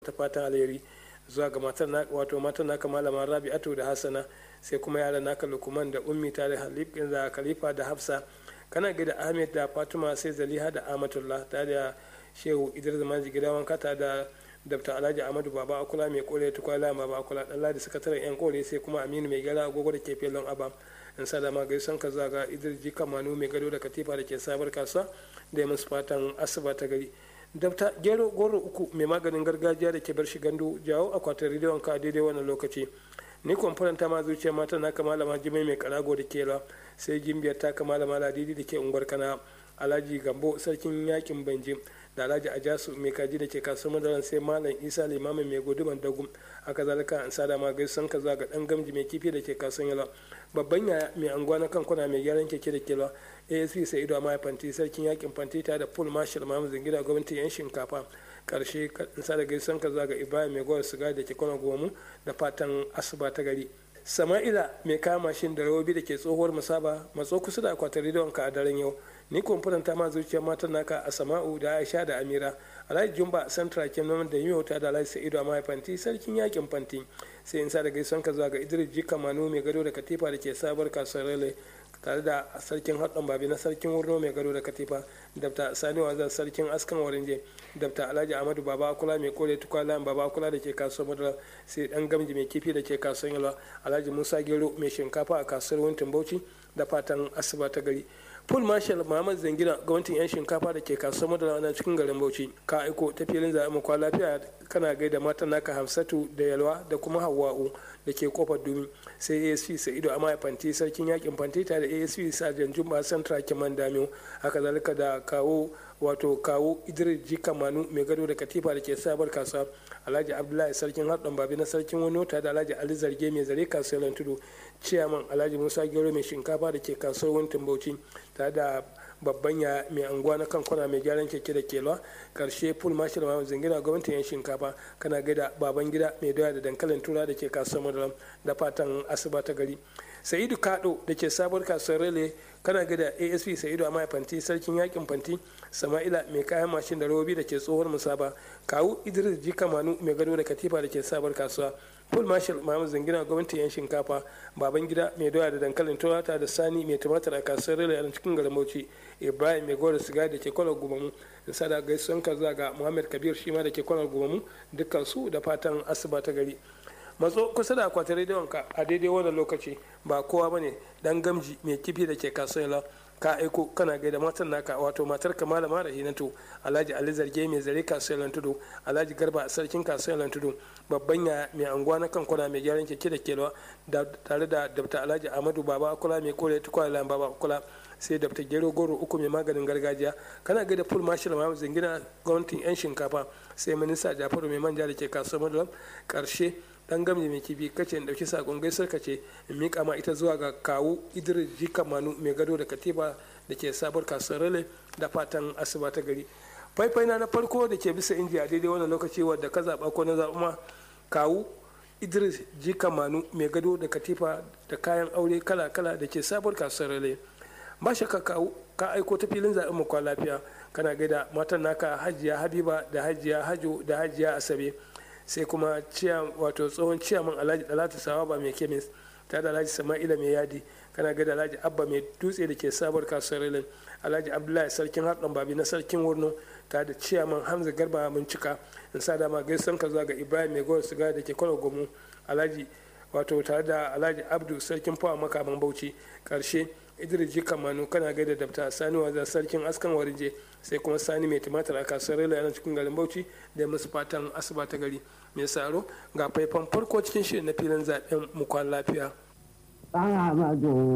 ta fatan alheri zuwa ga matar na wato matar naka malama rabi'atu da hasana sai kuma yaran naka lukman da ummi tare da khalifa da hafsa kana gida ahmed da fatima sai zaliha da amatullah tare da shehu idris manji gida wanka ta da dr alhaji ahmadu baba akula mai kore tukwala baba akula dan ladi sakataren yan kore sai kuma aminu mai gara agogo da ke felon aba in sadama gaisan ka zaga idris jika manu mai gado da katifa da ke sabar kasuwa da ya musu fatan asuba ta gari dabta gero goro uku mai maganin gargajiya da ke bar shi gandu jawo akwatin rediyon ka daidai wannan lokaci ni kwamfuranta ma zuciya mata na kama malama jimai mai karago da kela sai gimbiyar ta kama malama ladidi da ke unguwar kana alhaji gambo sarkin yakin banjim da alhaji ajasu mai kaji da ke kasuwar madaran sai malam isa limamin mai guduman dagu haka zalika an sada ma gaisan ka zaga dan gamji mai kifi da ke kasuwar yala babban yaya mai anguwa na kankuna mai gyaran keke da kela asp sai ido ma fanti sarkin yakin fanti ta da full marshal mamu zingida gwamnatin yan shinkafa karshe in sada gaisan ka zaga ibrahim mai gwar siga da ke kwana gomu da fatan asuba ta gari sama'ila mai kama mashin da rawobi da ke tsohuwar musaba matso kusa da akwatin rediyon ka a daren yau ni kwamfutan ta ma zuciyar matan naka a sama'u da aisha da amira alhaji jumba santra kenan da yi ta da alhaji sa'idu a mahaifanti sarkin yakin fanti sai in sa da gaison ka zuwa ga idris jika manu mai gado da katifa da ke sabar kasuwar rele tare da sarkin haɗin babi na sarkin wurno mai gado da katifa dabta sani wazan sarkin askan warinje dabta alhaji ahmadu baba kula mai kore tukwala baba kula da ke kasuwar madara sai dan gamji mai kifi da ke kasuwar yalwa alhaji musa gero mai shinkafa a kasuwar wuntin bauchi da fatan asuba ta gari full marshal muhammad zangina gwamnatin yan shinkafa da ke kasuwar madara na cikin garin bauchi ka aiko ta filin zaɓen makwa lafiya kana gaida matan naka hamsatu da yalwa da kuma hawa'u da ke kofar dumi sai asp sa'ido a fanti sarkin yakin fanti tare da asp sajan jumba santra kiman damiyo haka zalika da kawo wato kawo idris jika manu mai gado da katifa da ke sabar kasuwa alhaji abdullahi sarkin haɗin babi na sarkin wani wata da alhaji ali zarge mai zare kasuwar tudu ciyaman alhaji musa gero mai shinkafa da ke kasuwar wuntin bauchi tare da babban ya mai anguwa na kankuna mai gyaran keke da kelwa karshe full marshal ma zingina gwamnatin yan shinkafa kana gaida baban gida mai doya da dankalin tura da ke kasuwar madaram da fatan asuba ta gari sa'idu kado da ke sabuwar kasuwar rele kana gada asp sa'idu a fanti sarkin yakin fanti sama'ila mai kayan mashin da robobi da ke tsohuwar musaba kawu idris jika manu mai gado da katifa da ke sabuwar kasuwa full marshal mahamud zangina gwamnatin yan shinkafa baban gida mai doya da dankalin turata da sani mai tumatir a kasuwar rele a cikin garin bauchi ibrahim mai gora siga da ke kwanar gumamu da sada gaisuwan ka ga muhammad kabir shi ma da ke kwanar gumamu dukkan su da fatan asuba ta gari matso kusa da akwatin rediyon ka a daidai wannan lokaci ba kowa bane dan gamji mai kifi da ke kasuwa ka aiko kana gaida matan naka wato matar ka malama da hinatu alhaji ali zarge mai zare kasuwar tudu alhaji garba a sarkin kasuwar tudu babban ya mai anguwa na kankuna mai gyaran keke da kelwa tare da dabta alhaji amadu baba kula mai kore tukwala baba kula sai dabta gero goro uku mai maganin gargajiya kana gaida full marshal ma zingina gwamnatin yan shinkafa sai minista jafaru mai manja da ke kasuwar madulam karshe dan gamji mai kibi kace in dauki sakon gaisar kace in mika ma ita zuwa ga kawu idris jika manu mai gado da katiba da ke sabuwar kasuwar rale da fatan asuba ta gari faifai na na farko da ke bisa inji a daidai wannan lokaci wadda ka zaba ko na zaɓa ma kawu idris jika manu mai gado da katifa da kayan aure kala kala da ke sabuwar kasuwar rale ba shakka kawu ka aiko ta filin zaɓen mu kwa lafiya kana gaida matan naka hajiya habiba da hajiya hajo da hajiya asabe sai kuma wato tsohon ciyaman alhaji dalatu sawaba mai kemis ta da alhaji sama'ila mai yadi kana ga da alhaji abba mai dutse da ke sabuwar kasuwar rilin alhaji abdullahi sarkin harɗon babi na sarkin wurno ta da ciyaman hamza garba cika in sa dama gaisan ka zuwa ga ibrahim mai gowar siga da ke kwalo gomu alhaji wato tare da alhaji abdu sarkin fawa makaman bauchi karshe idris jika manu kana gaida dabta sani wazan sarkin askan warje sai kuma sani mai tumatir a kasuwar rila yana cikin garin bauchi da musu fatan asuba ta gari mai saro ga faifan farko cikin shirin na filin zaben mukwan lafiya